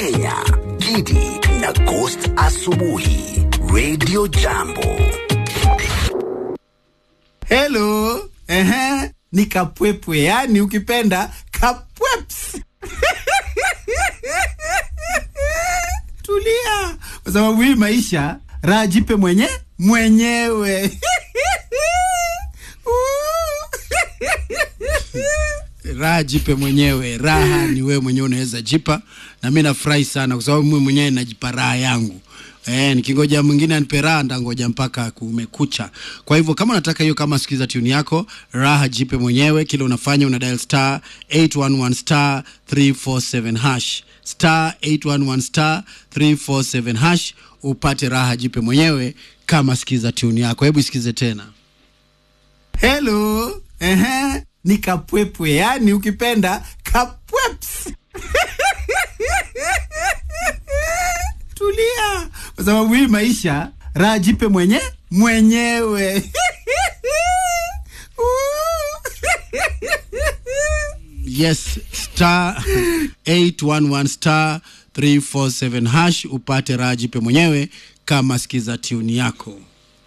Kenya, Gidi na Ghost Asubuhi, Radio Jambo. Hello. Ehe, ni kapwepwe, yani ukipenda kapweps. Tulia, kwa sababu hii maisha raha jipe mwenye mwenyewe. raha jipe mwenyewe, raha ni wewe mwenyewe unaweza jipa, na mi nafurahi sana kwa sababu mimi mwenyewe najipa raha yangu. Eh, nikingoja mwingine anipe raha ndangoja mpaka kumekucha. Kwa hivyo kama unataka hiyo, kama sikiza tune yako, raha jipe mwenyewe. Kile unafanya una dial star 811 star 347 hash star 811 star 347 hash upate raha jipe mwenyewe, kama sikiza tune yako. Hebu isikize tena. Hello. Ehe, ni kapwepwe, yani ukipenda kapweps. Tulia, kwa sababu hii maisha raha jipe mwenye mwenyewe. yes, star 811 star 347 hash upate raha jipe mwenyewe, kama sikiza tune yako.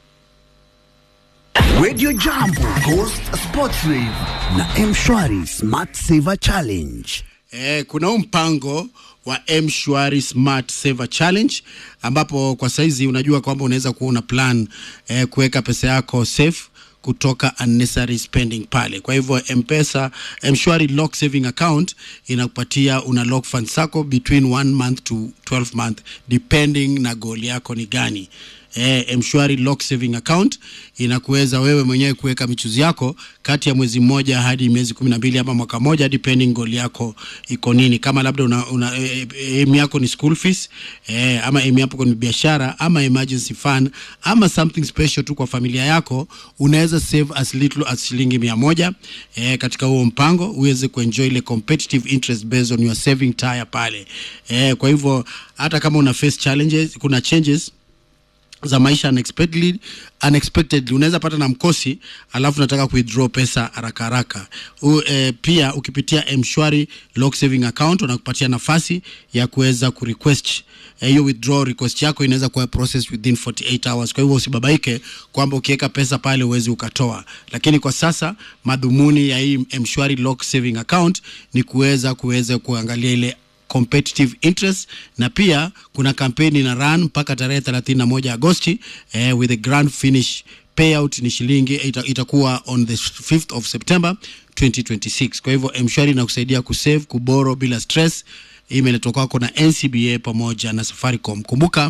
Radio Jambo, Ghost Sports Rave na Mshwari Smart Saver Challenge. Eh, kuna huu mpango wa mshwari smart saver challenge ambapo kwa saizi unajua kwamba unaweza kuwa una plan eh, kuweka pesa yako safe kutoka unnecessary spending pale. Kwa hivyo Mpesa mshwari lock saving account inakupatia una lock funds zako between one month to 12 month depending na goal yako ni gani. Eh, mshwari lock saving account inakuweza wewe mwenyewe kuweka michuzi yako kati ya mwezi mmoja hadi miezi kumi na mbili ama mwaka moja depending goal yako iko nini. Kama labda una, una eh, aim yako ni school fees eh, ama aim yako ni biashara ama emergency fund ama something special tu kwa familia yako, unaweza save as little as shilingi mia moja eh, katika huo mpango uweze kuenjoy ile competitive interest based on your saving tire pale eh, kwa hivyo hata kama una face challenges, kuna changes za maisha unexpectedly, unexpectedly unaweza pata na mkosi alafu nataka withdraw pesa haraka haraka. U, eh, pia ukipitia mshwari lock saving account wanakupatia nafasi ya kuweza kurequest hiyo eh, withdraw request yako inaweza kuwa process within 48 hours. Kwa hivyo usibabaike kwamba ukiweka pesa pale uwezi ukatoa, lakini kwa sasa madhumuni ya hii mshwari lock saving account ni kuweza kuweza kuangalia ile competitive interest na pia kuna kampeni na run mpaka tarehe 31 Agosti eh, with the grand finish payout ni shilingi ita, itakuwa on the 5th of September 2026. Kwa hivyo mshwari inakusaidia kusave kuboro bila stress. Hii imeletwa kwako na NCBA pamoja na Safaricom. Kumbuka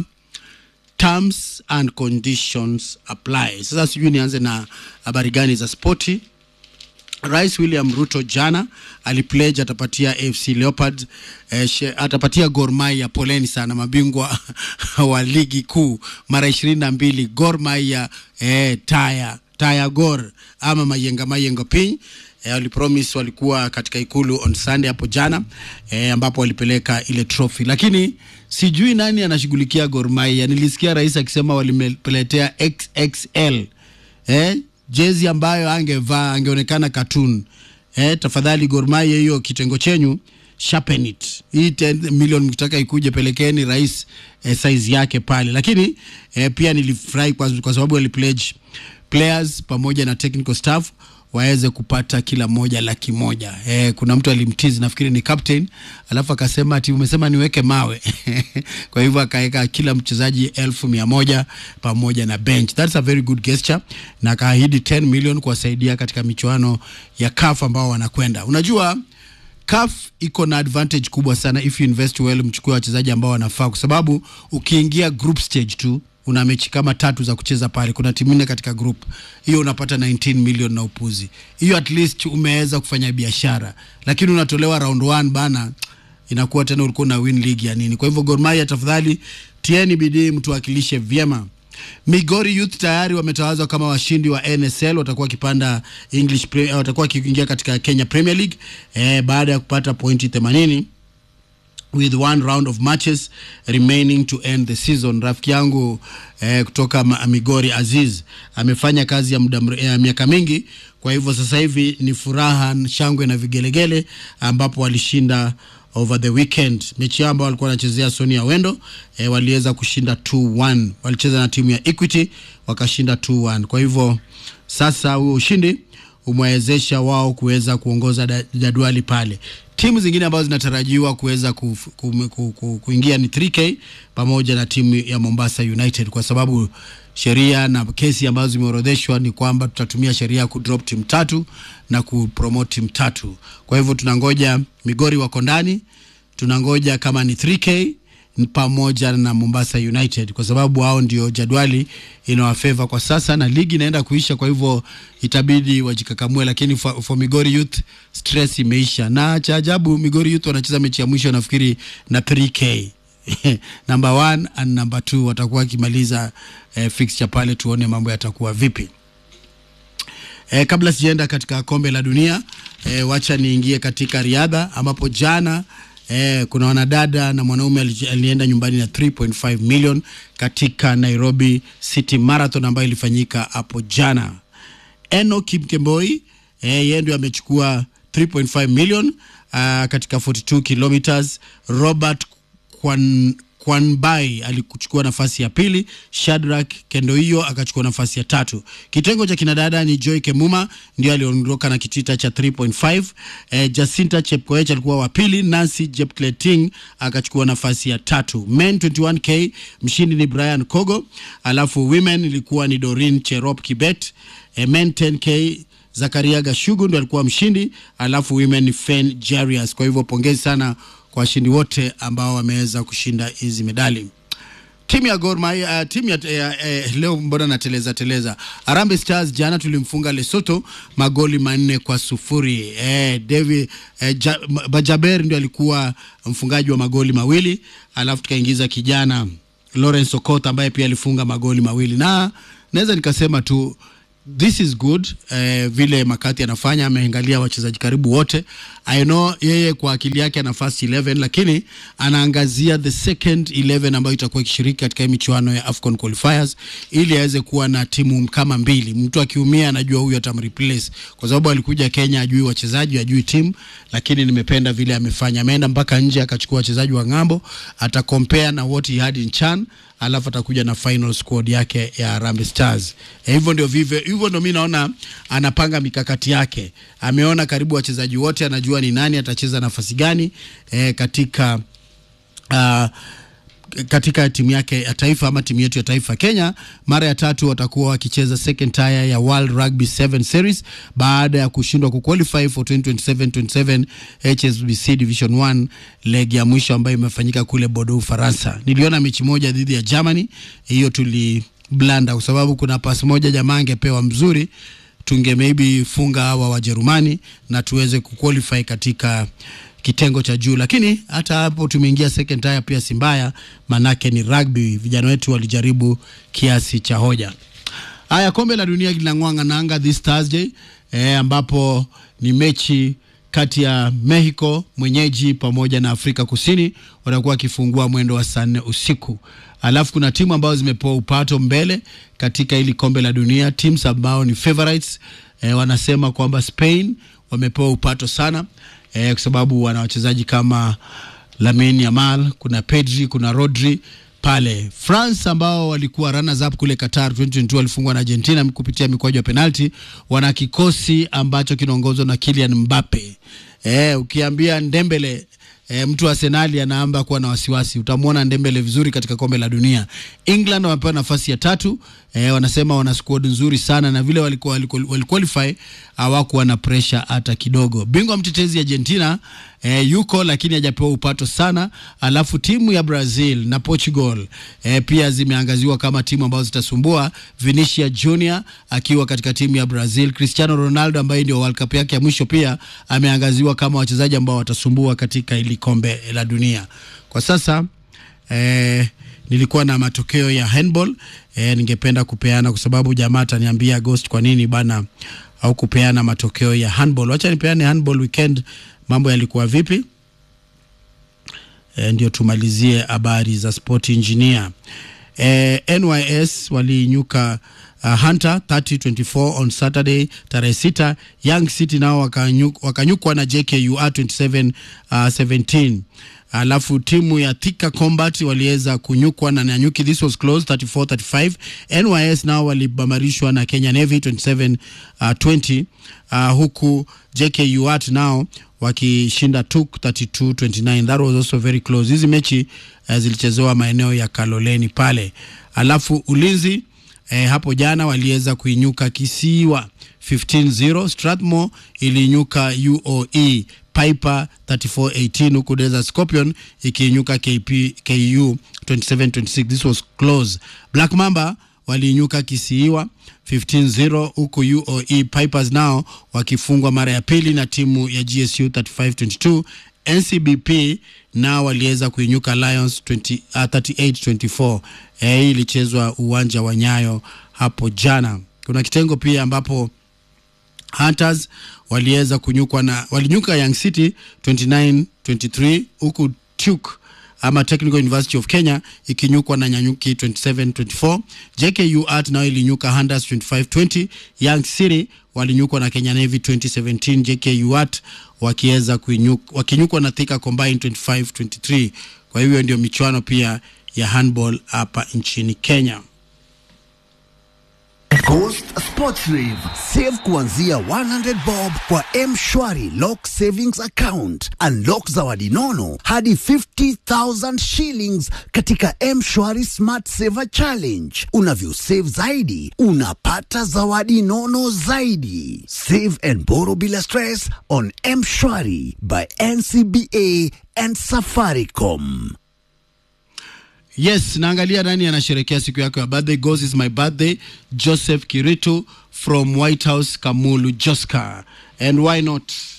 terms and conditions apply. Sasa sijui nianze na habari gani za spoti. Rais William Ruto jana alipledge atapatia AFC Leopards eh, she, atapatia Gor Mahia, poleni sana mabingwa wa ligi kuu mara ishirini na mbili Gor Mahia eh, taya taya Gor ama mayenga mayengo piny eh, walipromise walikuwa katika ikulu on Sunday hapo jana eh, ambapo walipeleka ile trophy, lakini sijui nani anashughulikia Gor Mahia. Nilisikia rais akisema walimeletea XXL eh, jezi ambayo angevaa angeonekana cartoon. Eh, tafadhali Gor Mahia, hiyo kitengo chenyu sharpen it. Hii 10 milioni mkitaka ikuje, pelekeni rais eh, size yake pale. Lakini eh, pia nilifurahi kwa, kwa sababu walipledge players pamoja na technical staff waweze kupata kila mmoja laki moja. Eh, kuna mtu alimtizi nafikiri ni captain, alafu akasema ati umesema niweke mawe kwa hivyo akaweka kila mchezaji elfu mia moja pamoja na bench. That's a very good gesture, na akaahidi 10 million kuwasaidia katika michuano ya CAF ambao wanakwenda. Unajua CAF iko na advantage kubwa sana if you invest well, mchukue wachezaji ambao wanafaa, kwa sababu ukiingia group stage tu una mechi kama tatu za kucheza pale, kuna timu nne katika group hiyo, unapata 19 million na upuzi hiyo, at least umeweza kufanya biashara, lakini unatolewa round one bana, inakuwa tena ulikuwa na win league ya nini? Kwa hivyo Gor Mahia, tafadhali tieni bidii, mtuwakilishe vyema. Migori Youth tayari wametawazwa kama washindi wa NSL, watakuwa wakipanda English, watakuwa wakiingia katika Kenya Premier League eh, baada ya kupata pointi 80 with one round of matches remaining to end the season. Rafiki yangu eh, kutoka Migori Aziz amefanya kazi ya muda ya miaka mingi, kwa hivyo sasa hivi ni furaha, shangwe na vigelegele ambapo walishinda over the weekend. Mechi yao ambao walikuwa wanachezea Sonia Wendo eh, waliweza kushinda 2-1. Walicheza na timu ya Equity wakashinda 2-1. Kwa hivyo sasa huo ushindi umewezesha wao kuweza kuongoza da- jadwali pale. Timu zingine ambazo zinatarajiwa kuweza ku, ku, ku, ku, kuingia ni 3K pamoja na timu ya Mombasa United kwa sababu sheria na kesi ambazo zimeorodheshwa ni kwamba tutatumia sheria ya kudrop timu tatu na kupromote timu tatu. Kwa hivyo tunangoja Migori wako ndani, tunangoja kama ni 3K pamoja na Mombasa United kwa sababu hao ndio jadwali inawafeva kwa sasa, na ligi inaenda kuisha, kwa hivyo itabidi wajikakamue, lakini for, for Migori Youth stress imeisha, na cha ajabu Migori Youth wanacheza mechi ya mwisho nafikiri na 3K number one and number two watakuwa wakimaliza eh, fixture pale, tuone mambo yatakuwa vipi. E, kabla sijaenda katika kombe la dunia e, wacha niingie katika riadha ambapo jana e, kuna wanadada na mwanaume ali- alienda nyumbani na 3.5 million katika Nairobi City Marathon ambayo ilifanyika hapo jana. Eno Kipkemboi e, yeye ndio amechukua 3.5 million uh, katika 42 kilometers. Robert Kwan, Kwanbai alikuchukua nafasi ya pili. Shadrack Kendoio akachukua nafasi ya tatu. Kitengo cha kinadada ni Joy Kemuma ndio aliondoka na kitita cha 3.5. Eh, Jacinta Chepkoech alikuwa wa pili. Nancy Jepkleting akachukua nafasi ya tatu. Men 21k mshindi ni Brian Kogo, alafu women ilikuwa ni Dorin Cherop Kibet. Eh, men 10k Zakaria Gashugu ndo alikuwa mshindi, alafu women ni Fen Jarius. Kwa hivyo pongezi sana kwa washindi wote ambao wameweza kushinda hizi medali. Timu ya Gor Mahia, uh, timu ya uh, uh, leo mbona nateleza teleza. Harambee Stars jana tulimfunga Lesotho magoli manne kwa sufuri. Eh, David eh, ja, Bajaber ndio alikuwa mfungaji wa magoli mawili, alafu tukaingiza kijana Lawrence Okot ambaye pia alifunga magoli mawili, na naweza nikasema tu this is good eh, vile Makati anafanya, ameangalia wachezaji karibu wote. I know yeye kwa akili yake ana first 11 lakini anaangazia the second 11 ambayo itakuwa ikishiriki katika hii michuano ya Afcon qualifiers ili aweze kuwa na timu kama mbili. Mtu akiumia anajua huyu atamreplace, kwa sababu alikuja Kenya ajui wachezaji ajui timu, lakini nimependa vile amefanya. Ameenda mpaka nje akachukua wachezaji wa ng'ambo, atakompare na what he had in Chan alafu atakuja na final squad yake ya Harambee Stars. E, hivyo ndio vivyo hivyo ndio mimi naona anapanga mikakati yake. Ameona karibu wachezaji wote, anajua ni nani atacheza nafasi gani e, katika uh, katika timu yake ya taifa ama timu yetu ya taifa Kenya. Mara ya tatu watakuwa wakicheza second tier ya World Rugby 7 Series baada ya kushindwa kuqualify for 2027-27 HSBC Division 1 leg ya mwisho ambayo imefanyika kule Bordeaux, Ufaransa. Niliona mechi moja dhidi ya Germany, hiyo tuli blanda kwa sababu kuna pasi moja jamaa angepewa mzuri tunge maybe funga hawa Wajerumani na tuweze kuqualify katika kitengo cha juu, lakini hata hapo tumeingia second tier pia si mbaya, manake ni rugby. Vijana wetu walijaribu kiasi cha hoja. Haya, kombe la dunia linang'oa nanga this Thursday eh, ambapo ni mechi kati ya Mexico mwenyeji pamoja na Afrika Kusini watakuwa wakifungua mwendo wa saa nne usiku. Alafu kuna timu ambazo zimepewa upato mbele katika hili kombe la dunia, teams ambao ni favorites eh, wanasema kwamba Spain wamepewa upato sana eh, kwa sababu wana wachezaji kama Lamine Yamal, kuna Pedri, kuna Rodri pale. France ambao walikuwa runners up kule Qatar 2022 walifungwa na Argentina kupitia mikwaju ya penalti. Wana kikosi ambacho kinaongozwa na Kylian Mbappe. Eh, ukiambia Ndembele E, mtu wa Arsenali anaamba kuwa na wasiwasi. Utamwona Ndembele vizuri katika kombe la dunia. England wamepewa nafasi ya tatu. E, wanasema wana squad nzuri sana na vile walikuwa waliqualify hawakuwa na pressure hata kidogo. Bingwa mtetezi Argentina e, yuko lakini hajapewa upato sana. Alafu timu ya Brazil na Portugal e, pia zimeangaziwa kama timu ambazo zitasumbua. Vinicius Junior akiwa katika timu ya Brazil, Cristiano Ronaldo ambaye ndio World Cup yake ya mwisho pia ameangaziwa kama wachezaji ambao watasumbua katika hili kombe la dunia. Kwa sasa eh, nilikuwa na matokeo ya handball eh, ningependa kupeana kwa sababu jamaa ataniambia Ghost, kwa nini bana au kupeana matokeo ya handball. Wacha nipeane handball weekend, mambo yalikuwa vipi? E, ndio tumalizie habari za sport engineer. eh, NYS waliinyuka uh, Hunter 30-24 on Saturday tarehe sita. Young City nao wakanyuk, wakanyukwa na JKUR 27 uh, 17 alafu timu ya Thika Combat waliweza kunyukwa na Nanyuki, this was close 34 35. NYS nao walibambarishwa na Kenya Navy 27 uh, 20 uh, huku JKUR nao wakishinda TUK 32 29. That was also very close. Hizi mechi uh, zilichezewa maeneo ya Kaloleni pale, alafu ulinzi eh, hapo jana waliweza kuinyuka Kisiwa 15-0. Strathmore iliinyuka UOE Piper 34-18 huku Desert Scorpion ikiinyuka KP, KU 27-26. This was close. Black Mamba waliinyuka Kisiwa 15-0 huku UOE Pipers nao wakifungwa mara ya pili na timu ya GSU 35-22. NCBP nao waliweza kuinyuka Lions 20, uh, 38-24. Eh, hii ilichezwa uwanja wa Nyayo hapo jana. Kuna kitengo pia ambapo Hunters waliweza kunyukwa na walinyuka Young City 29 23 huku Tuke ama Technical University of Kenya ikinyukwa na Nyanyuki 27 24. JKU Art nayo ilinyuka Hunters 25 20. Young City walinyukwa na Kenya Navy 2017. JKU Art wakiweza wakinyukwa na Thika Combined 25 23. Kwa hivyo ndio michuano pia ya handball hapa nchini Kenya. Coast Sports Rave. Save kuanzia 100 bob kwa M-Shwari Lock Savings Account. Unlock zawadi nono hadi 50,000 shillings katika M-Shwari Smart Saver Challenge. Unavyo save zaidi, unapata zawadi nono zaidi. Save and borrow bila stress on M-Shwari by NCBA and Safaricom. Yes, naangalia nani anasherekea siku yako ya birthday. Goes is my birthday. Joseph Kiritu from White House Kamulu Joska. And why not?